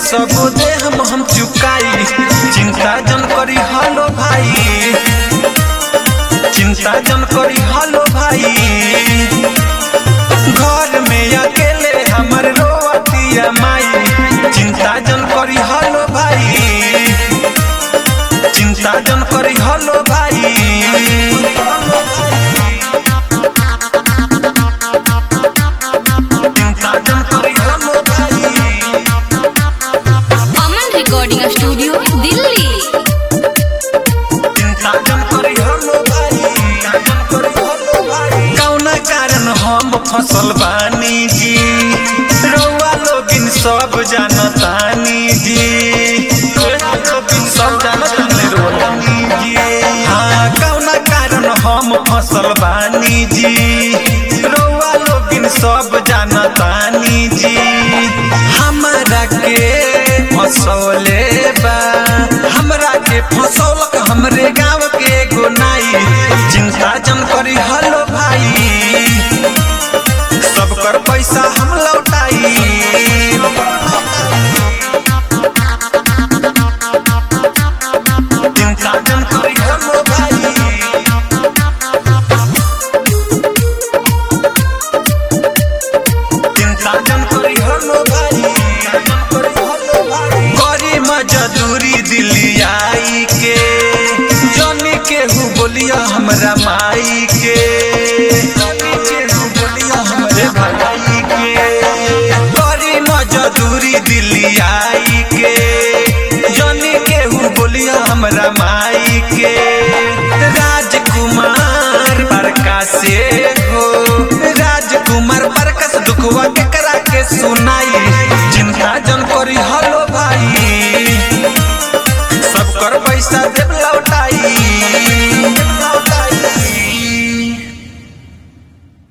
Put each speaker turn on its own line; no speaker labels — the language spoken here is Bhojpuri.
सब दे हम हम चुकाई चिंता जन करी हलो भाई चिंता जन करी हलो भाई घर में अकेले हमर रोवतिया माई चिंता जन करी हलो भाई चिंता जन करी हलो भाई चिंता जन करी हलो भाई
अमन रिकॉर्डिंग स्टूडियो दिल्ली
चिंता जन करी हलो भाई कौना कारण हम फसल बानी जी रउआ लोगिन सब जानतानी जी रउआ लोगिन सब जानतानी रोलानी जी हाँ कौना कारण हम फसल बानी जी रउआ लोगिन सब जानतानी जी हमरा के फसौले बा हमरा के फसौलक हमरे गांव के एगो नाई चिंता जन करी हलो भाई सब कर पैसा हम लौटाई चिंता जन करी हलो भाई चिंता जन करी हलो भाई करी मजदूरी दिल्ली आई के जनी केहू बोलिया हमरा माई के जनी केहू बोलिया हमरे भाई के करी मजदूरी दिल्ली आई के जनी केहू बोलिया हमरा माई के राजकुमार बड़का से